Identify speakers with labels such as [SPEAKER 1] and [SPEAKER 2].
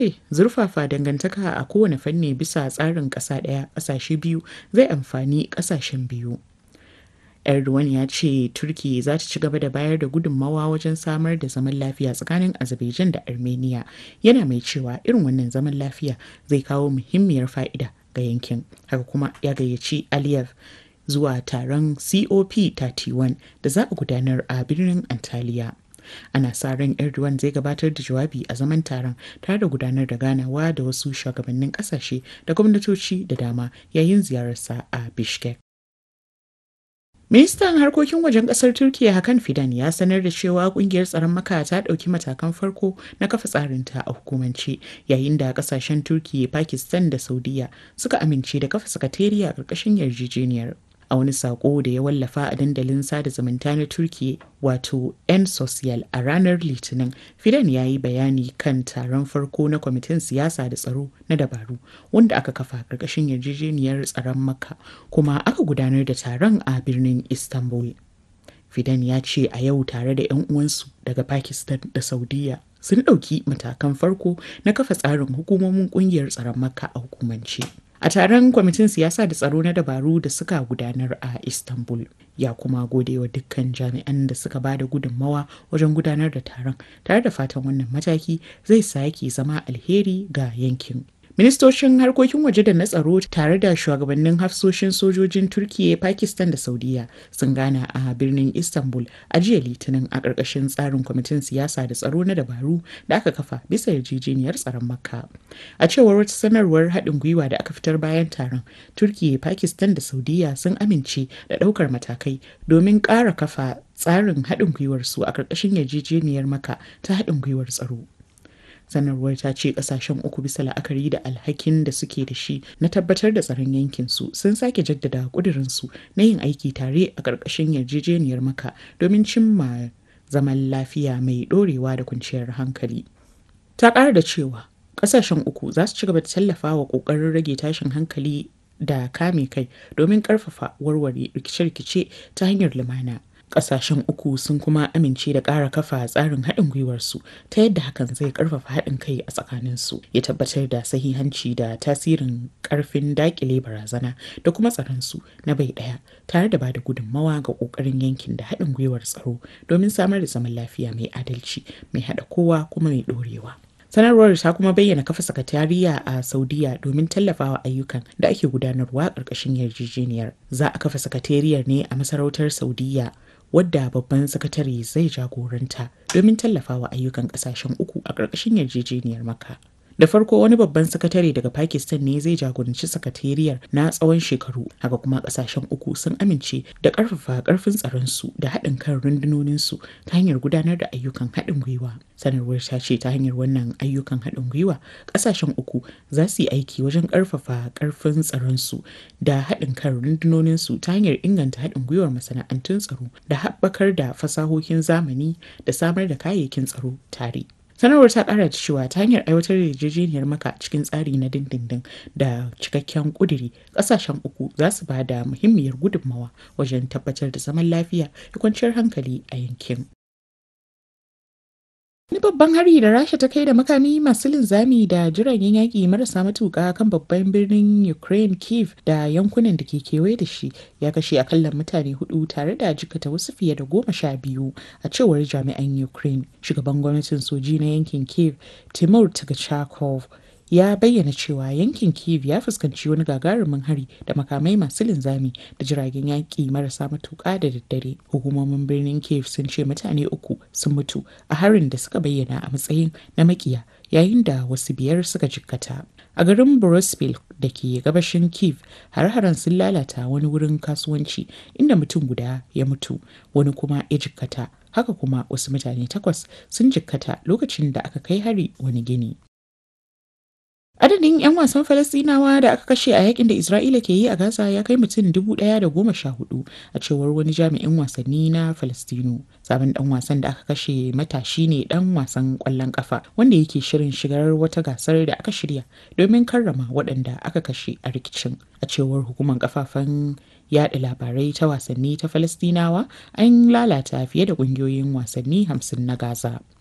[SPEAKER 1] zurfafa dangantaka a kowane fanni bisa tsarin ƙasa ɗaya ƙasashe biyu zai amfani ƙasashen biyu. Erdogan ya ce Turkiyya za ta ci gaba da bayar da gudunmawa wajen samar da zaman lafiya tsakanin Azerbaijan da Armenia, yana mai cewa irin wannan zaman lafiya zai kawo muhimmiyar fa'ida ga yankin. Haka kuma ya gayyaci Aliyev zuwa taron COP31 da za a gudanar a birnin Antalya. Ana sa ran Erdogan zai gabatar da jawabi a zaman taron tare da gudanar da ganawa da wasu shugabannin kasashe da gwamnatoci da dama yayin ziyararsa a Bishkek. Ministan harkokin wajen kasar Turkiyya Hakan Fidan ya sanar da cewa kungiyar tsaron maka ta ɗauki matakan farko na kafa tsarinta a hukumance yayin da kasashen Turkiyya, Pakistan da Saudiya suka amince da kafa sakatariya a ƙarƙashin yarjejeniyar. a wani sako da ya wallafa a dandalin sada zumunta na turkiya wato n social a ranar litinin fidan ya yi bayani kan taron farko na kwamitin siyasa da tsaro na dabaru wanda aka kafa karkashin yarjejeniyar tsaron makka kuma aka gudanar da taron a birnin istanbul fidan ya ce a yau tare da 'yan uwansu daga pakistan da saudiya sun ɗauki matakan farko na kafa tsarin hukumomin ƙungiyar tsaron makka a hukumance a taron kwamitin siyasa da tsaro na dabaru da suka gudanar a istanbul ya kuma gode wa dukkan jami'an da suka ba da gudunmawa wajen gudanar da taron tare da fatan wannan mataki zai sake zama alheri ga yankin ministocin harkokin waje da na tsaro tare da shugabannin hafsoshin sojojin turkiya pakistan da saudiya sun gana a birnin istanbul a jiya litinin a ƙarƙashin tsarin kwamitin siyasa da tsaro na dabaru da aka kafa bisa yarjejeniyar tsaron makka a cewar wata sanarwar haɗin gwiwa da aka fitar bayan taron turkiya pakistan da saudiya sun amince da ɗaukar matakai domin ƙara kafa tsarin haɗin gwiwar su a ƙarƙashin yarjejeniyar maka ta haɗin gwiwar tsaro sanarwar ta ce kasashen uku bisa la'akari da alhakin da suke da shi na tabbatar da tsaron yankinsu sun sake jaddada kudirinsu na yin aiki tare a ƙarƙashin yarjejeniyar maka domin cimma zaman lafiya mai ɗorewa da kwanciyar hankali ta ƙara da cewa ƙasashen uku za su ci gaba da tallafa wa ƙoƙarin rage tashin hankali da kame kai domin ƙarfafa warware rikice-rikice ta hanyar lumana kasashen uku sun kuma amince da ƙara kafa tsarin haɗin gwiwarsu ta yadda hakan zai ƙarfafa haɗin kai a tsakaninsu ya tabbatar da sahihanci da tasirin ƙarfin daƙile barazana da kuma tsaronsu na bai ɗaya tare da bada gudunmawa ga ƙoƙarin yankin da haɗin gwiwar tsaro domin samar da zaman lafiya mai adalci mai haɗa kowa kuma mai ɗorewa. sanarwar ta kuma bayyana kafa sakatariya a saudiya domin tallafawa ayyukan da ake gudanarwa ƙarƙashin yarjejeniyar za a kafa sakatariyar ne a masarautar saudiya wadda babban sakatare zai jagoranta domin tallafawa ayyukan kasashen uku a ƙarƙashin yarjejeniyar maka. Da farko wani babban sakatare daga Pakistan ne zai jagoranci sakatariyar na tsawon shekaru, haka kuma kasashen uku sun amince da ƙarfafa ƙarfin tsaronsu da haɗin kan rundunoninsu ta hanyar gudanar da ayyukan haɗin gwiwa. Sanarwar ta ce ta hanyar wannan ayyukan haɗin gwiwa, ƙasashen uku za su yi aiki wajen ƙarfafa ƙarfin tsaronsu da haɗin kan rundunoninsu ta hanyar inganta haɗin gwiwar masana'antun tsaro da haɓakar da fasahohin zamani da samar da kayayyakin tsaro tare. sanarwar ta kara da cewa ta hanyar aiwatar da yarjejeniyar maka cikin tsari na dindindin da cikakken kuduri kasashen uku za su ba da muhimmiyar gudunmawa wajen tabbatar da zaman lafiya da kwanciyar hankali a yankin Wani babban hari da Rasha ta kai da makami masu linzami da jiragen yaƙi marasa matuƙa kan babban birnin Ukraine Kiev da yankunan da ke kewaye da shi ya kashe akalla mutane hudu tare da jikata wasu fiye da goma sha biyu a cewar jami'an Ukraine. Shugaban gwamnatin soji na yankin Kiev Timur Tagachakov ya bayyana cewa yankin kiev ya fuskanci wani gagarumin hari da makamai masu linzami da jiragen yaƙi marasa matuƙa da daddare hukumomin birnin kiev sun ce mutane uku sun mutu a harin da suka bayyana a matsayin na makiya yayin da wasu biyar suka jikkata a garin borospil da ke gabashin kiev har-haren sun lalata wani wurin kasuwanci inda mutum guda ya mutu wani kuma ya jikkata haka kuma wasu mutane takwas sun jikkata lokacin da aka kai hari wani gini Adadin 'yan wasan Falasɗinawa da aka kashe a yakin da Isra'ila ke yi a Gaza ya kai mutum dubu ɗaya da goma sha hudu a cewar wani jami'in wasanni na Falastinu. Sabon ɗan wasan da aka kashe matashi ne ɗan wasan ƙwallon ƙafa wanda yake shirin shigar wata gasar da aka shirya domin karrama waɗanda aka kashe a rikicin. A cewar hukumar kafafen yaɗa labarai ta wasanni ta Falastinawa an lalata fiye da ƙungiyoyin wasanni hamsin na Gaza.